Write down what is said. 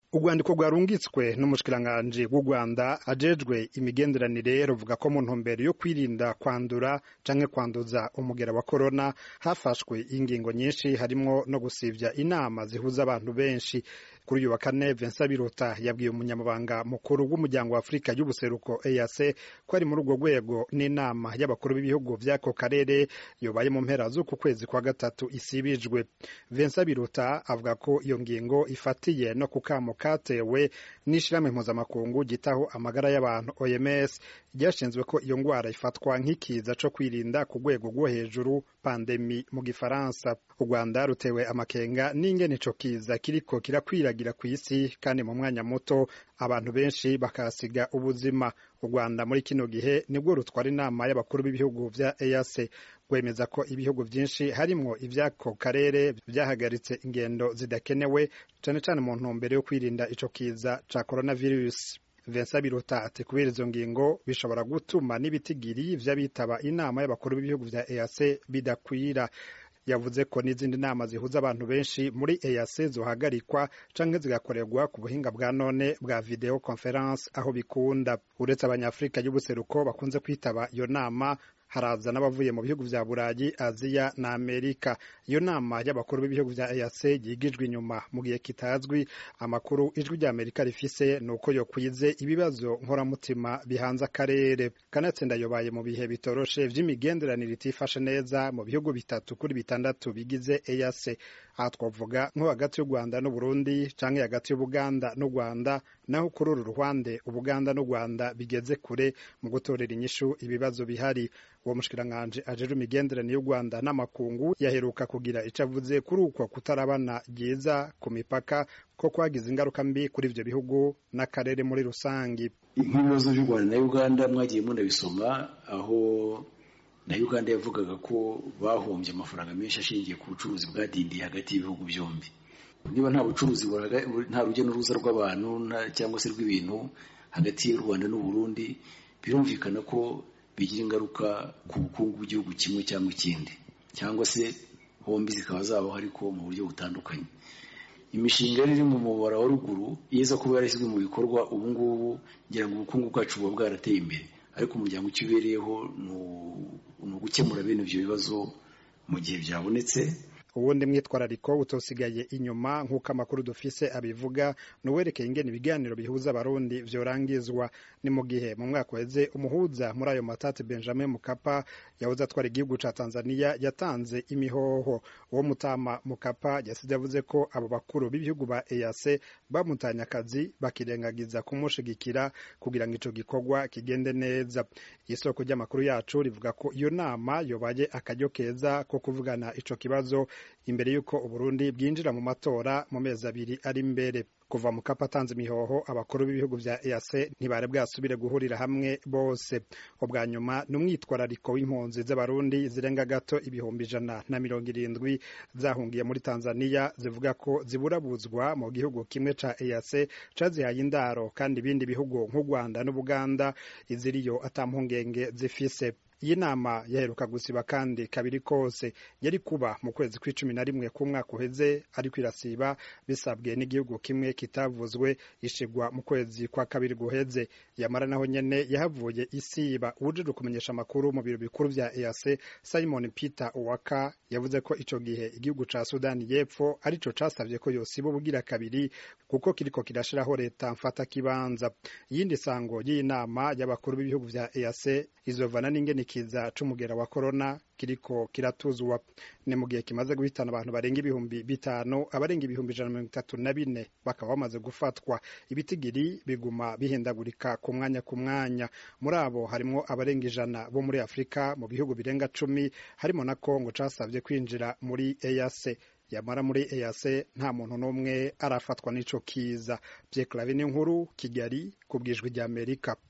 urwandiko rwarungitswe n'umushikiranganji w'u rwanda ajejwe imigenderanire ruvuga ko mu ntumbero yo kwirinda kwandura canke kwanduza umugera wa korona hafashwe ingingo nyinshi harimwo no gusivya inama zihuza abantu benshi kuri uyu wa kane Vincent Biruta yabwiye umunyamabanga mukuru w'umuryango wa Afurika y'ubuseruko EAC ko ari muri urwo rwego n'inama y'abakuru b'ibihugu vy'ako karere yobaye mu mpera z'uku kwezi kwa gatatu isibijwe Vincent Biruta avuga ko iyo ngingo ifatiye no ku kamo katewe n'ishirahamwe mpuzamakungu gitaho amagara y'abantu OMS ryashinzwe ko iyo ngwara ifatwa nk'ikiza co kwirinda ku rwego rwo hejuru pandemi mu gifaransa u Rwanda rutewe amakenga n'ingene ico kiza kiriko kirakwiragira kw'isi kandi mu mwanya muto abantu benshi bakahasiga ubuzima u Rwanda muri kino gihe nibwo rutwara inama y'abakuru b'ibihugu vya EAC rwemeza ko ibihugu vyinshi harimwo ivy'ako karere vyahagaritse ingendo zidakenewe cane cane mu ntumbero yo kwirinda ico kiza ca coronavirus Vincent Biruta ati kubera izo ngingo bishobora gutuma n'ibitigiri vy'abitaba inama y'abakuru b'ibihugu vya EAC bidakwira yavuze ko n'izindi nama zihuza abantu benshi muri EAC zohagarikwa canke zigakorerwa ku buhinga bwa none bwa video conference aho bikunda uretse abanyafrika y'ubuseruko bakunze kwitaba iyo nama haraza n'abavuye mu bihugu vya Burayi, Aziya na Amerika. Iyo nama y'abakuru b'ibihugu vya EAC yigijwe inyuma mu gihe kitazwi. Amakuru ijwi rya Amerika rifise ni uko yokwize ibibazo nkoramutima bihanze akarere. Kanatsinda yobaye mu bihe bitoroshe vy'imigenderanire itifashe neza mu bihugu bitatu kuri bitandatu bigize EAC. Aha twavuga nko hagati y'u Rwanda n'Uburundi canke hagati y'Ubuganda n'u Rwanda, naho kuri uru ruhande Ubuganda n'u Rwanda bigeze kure mu gutorera inyishu ibibazo bihari. uwo mushikiranganji ajejwe imigenderanire y'u Rwanda n'amakungu yaheruka kugira ico avuze kuri uko kutarabana ryiza ku mipaka ko kwagize ingaruka mbi kuri ivyo bihugu n'akarere muri rusangi nk'ibibazo by'u Rwanda na Uganda mwagiye munabisoma aho na Uganda yavugaga ko bahombye amafaranga menshi ashingiye ku bucuruzi bwadindiye hagati y'ibihugu byombi niba nta bucuruzi nta rujya n'uruza rw'abantu cyangwa se rw'ibintu hagati y'u Rwanda n'u Burundi birumvikana ko bigira ingaruka ku bukungu bw'igihugu kimwe cyangwa ikindi cyangwa se hombi zikaba zabaho ariko mu buryo butandukanye imishinga iri mu mubara wa ruguru iza kuba yarashyizwe mu bikorwa ubu ngubu ngira ngo ubukungu bwacu buba bwarateye imbere ariko umuryango icyo ubereyeho ni ugukemura bene ibyo bibazo mu gihe byabonetse ubundi mwitwarariko utosigaye inyuma nk'uko amakuru dufise abivuga nuwerekeye ingene ibiganiro bihuza abarundi vyorangizwa ni mu gihe mu mwaka uheze umuhuza muri ayo matati benjamin mukapa yahoze atwara igihugu ca tanzania yatanze imihoho uwo mutama mukapa yasize yavuze ko abo bakuru b'ibihugu ba eac bamutanye akazi bakirengagiza kumushigikira kugira ngo ico gikorwa kigende neza isoko ry'amakuru yacu rivuga ko iyo nama yobaye akaryo keza ko kuvugana ico kibazo imbere y'uko uburundi bwinjira mu matora mu mezi abiri ari imbere kuva mu kapa atanze imihoho abakuru b'ibihugu vya EAC ntibari bwasubire guhurira hamwe bose ubwa nyuma ni umwitwarariko w'impunzi z'abarundi zirenga gato ibihumbi ijana na mirongo irindwi zahungiye muri Tanzania zivuga ko ziburabuzwa mu gihugu kimwe ca EAC cazihaye indaro kandi ibindi bihugu nk'u Rwanda n'Ubuganda iziriyo ata mpungenge zifise iyi nama yaheruka gusiba kandi kabiri kose yari kuba mu kwezi kw'icumi na rimwe k'umwaka uheze ariko irasiba bisabwe n'igihugu kimwe kitavuzwe ishigwa mu kwezi kwa kabiri guheze yamara naho nyene yahavuye isiba uwujejwe kumenyesha amakuru mu biro bikuru vya EAC Simon Peter Owaka yavuze ko ico gihe igihugu ca Sudani y'Epfo arico casavye ko yosiba ubugira kabiri kuko kiriko kirashiraho leta mfata kibanza iyindi sango y'iyi nama y'abakuru b'ibihugu vya EAC izovana n'ingene ikiza c'umugera wa corona kiriko kiratuzwa ni mu gihe kimaze guhitana abantu barenga ibihumbi bitanu abarenga ibihumbi ijana na mirongo itatu na bine bakaba bamaze gufatwa ibitigiri biguma bihindagurika ku mwanya ku mwanya muri abo harimwo abarenga ijana bo muri afurika mu bihugu birenga cumi harimo na kongo casavye kwinjira muri EAC yamara muri EAC nta muntu n'umwe arafatwa n'ico kiza Pierre Claver n'inkuru Kigali ku bwijwi ry'Amerika